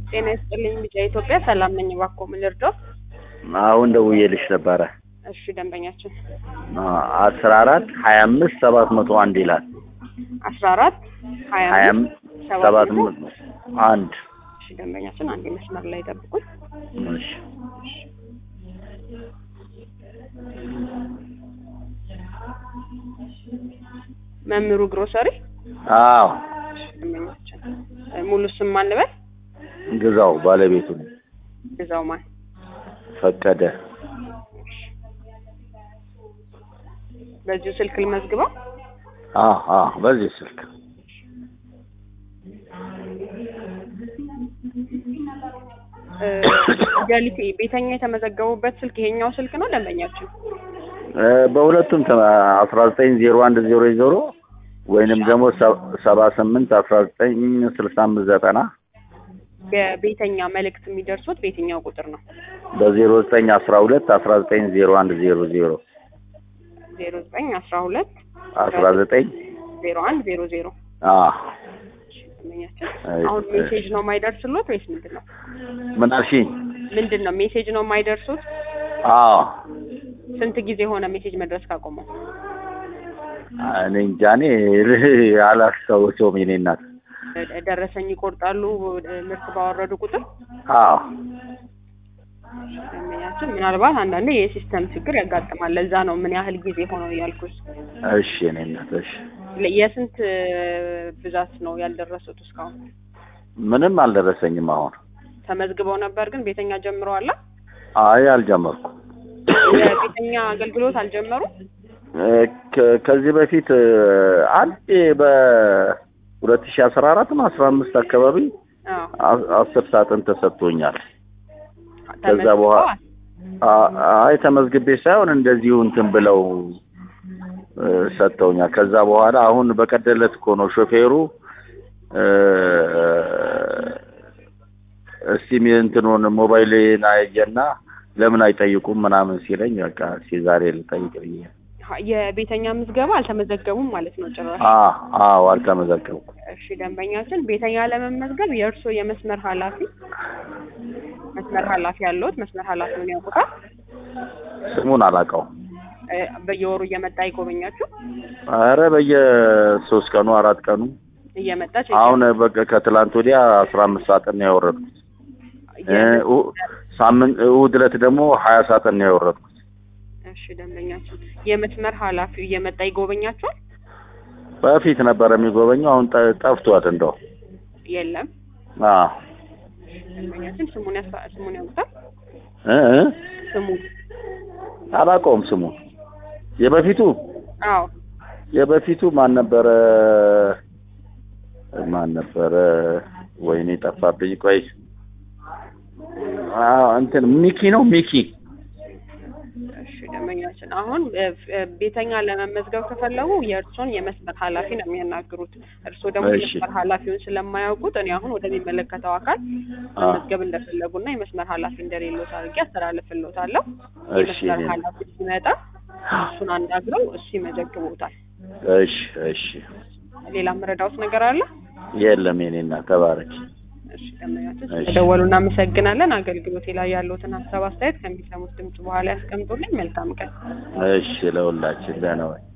ጤና ይስጥልኝ ቢጫ ኢትዮጵያ ሰላም ነኝ። እባክዎ ምን ልርዳው? አሁን ደውዬልሽ ነበረ። እሺ ደንበኛችን አስራ አራት ሀያ አምስት ሰባት መቶ አንድ ይላል። አስራ አራት ሀያ ሀያ አምስት አምስት ሰባት ሰባት መቶ መቶ አንድ እሺ ደንበኛችን አንድ መስመር ላይ ጠብቁኝ። እሺ መምህሩ ግሮሰሪ አዎ ደንበኛችን እ ሙሉ ስም ማን ልበል? ግዛው ባለቤቱ ነው። ግዛው ማን? ፈቀደ በዚሁ ስልክ ልመዝግበው። አዎ አዎ በዚህ ስልክ እ ገሊቴ ቤተኛ የተመዘገቡበት ስልክ ይሄኛው ስልክ ነው ደንበኛችን? እ በሁለቱም አስራ ዘጠኝ ዜሮ አንድ ዜሮ ዜሮ ወይንም ደግሞ ሰባ ስምንት አስራ ዘጠኝ ስልሳ አምስት ዘጠና የቤተኛ መልእክት የሚደርሱት በየትኛው ቁጥር ነው? በዜሮ ዘጠኝ አስራ ሁለት አስራ ዘጠኝ ዜሮ አንድ ዜሮ ዜሮ ዜሮ ዘጠኝ አስራ ሁለት አስራ ዘጠኝ ዜሮ አንድ ዜሮ ዜሮ አዎ ደንበኛችን አይ፣ አሁን ሜሴጅ ነው የማይደርስሎት ወይስ ምንድን ነው? ምን አልሽኝ? ምንድን ነው ሜሴጅ ነው የማይደርሱት? አዎ ስንት ጊዜ ሆነ ሜሴጅ መድረስ ካቆመው? እኔ እንጃ እኔ አላስታውሰውም የኔ እናት። ደ- ደረሰኝ ይቆርጣሉ እ ምርት ባወረዱ ቁጥር አዎ ደንበኛችን ምናልባት አንዳንዴ የሲስተም ችግር ያጋጥማል። ለዛ ነው ምን ያህል ጊዜ ሆነው ያልኩት። እሺ የኔ እናት እሺ። ለ- የስንት እ ብዛት ነው ያልደረሱት እስካሁን? ምንም አልደረሰኝም አሁን። ተመዝግበው ነበር ግን ቤተኛ ጀምረዋል? አይ አልጀመርኩም። የቤተኛ አገልግሎት አልጀመሩም? እ ከ- ከዚህ በፊት እ አንዴ በሁለት ሺህ አስራ አራት ነው አስራ አምስት አካባቢ አዎ አ- አስር ሳጥን ተሰጥቶኛል። ከዛ በኋላ ተመዝግበዋል? አ- አይ ተመዝግቤ ሳይሆን እንደዚሁ እንትን ብለው እ ሰጥተውኛል። ከዛ በኋላ አሁን በቀደለት እኮ ነው ሾፌሩ እ እስቲ ሚ- እንትኑን ሞባይሌን አየና ለምን አይጠይቁም ምናምን ሲለኝ በቃ እስኪ ዛሬ ልጠይቅ ብዬ የቤተኛ ምዝገባ አልተመዘገቡም ማለት ነው ጭራሽ። አ አዎ አልተመዘገብኩም። እሺ ደንበኛችን ቤተኛ ለመመዝገብ የእርስዎ የመስመር ኃላፊ መስመር ኃላፊ ያለዎት መስመር ኃላፊውን ያውቁታል? ስሙን አላውቀውም። እ በየወሩ እየመጣ ይጎበኛችሁ? አረ በየሶስት ቀኑ አራት ቀኑ እየመጣ ቼክ አሁን በቃ ከትላንት ወዲያ አስራ አምስት ሳጥን ነው ያወረድኩት። እ የ- ኡ- ሳምንት እሑድ ዕለት ደግሞ ሀያ ሳጥን ነው ያወረድኩት። እሺ ደንበኛችን የመስመር ኃላፊው እየመጣ ይጎበኛችኋል? በፊት ነበረ የሚጎበኘው አሁን ጠ- ጠፍቷል እንደው የለም። አዎ ደንበኛችን ስሙን ያስታ ስሙን ያውቁታል? እ እ ስሙን አላውቀውም ስሙን የበፊቱ አዎ የበፊቱ ማን ነበረ ማን ነበረ ወይኔ ጠፋብኝ ቆይ አዎ እንትን ሚኪ ነው ሚኪ እሺ ደንበኛችን አሁን እ እ ቤተኛ ለመመዝገብ ከፈለጉ የእርስዎን የመስመር ኃላፊ ነው የሚያናግሩት። እርስዎ ደግሞ እሺ። የመስመር ኃላፊውን ስለማያውቁት እኔ አሁን ወደሚመለከተው አካል አ መመዝገብ እንደፈለጉና የመስመር ኃላፊ እንደሌሎት አድርጌ አስተላልፍልዎታለሁ። እሺ የመስመር እኔ- ኃላፊ ሲመጣ እሱን አናግረው እሱ ይመዘግቡታል። እሺ እሺ ሌላ መረዳውት ነገር አለ? የለም የኔ እናት ተባረኪ እሺ ደንበኛችን እሺ። ስለደወሉ እናመሰግናለን። አገልግሎቴ ላይ ያለዎትን ሀሳብ አስተያየት ከሚሰሙት ድምጽ በኋላ ያስቀምጡልኝ። መልካም ቀን። እሺ ለሁላችን ደህና ወይ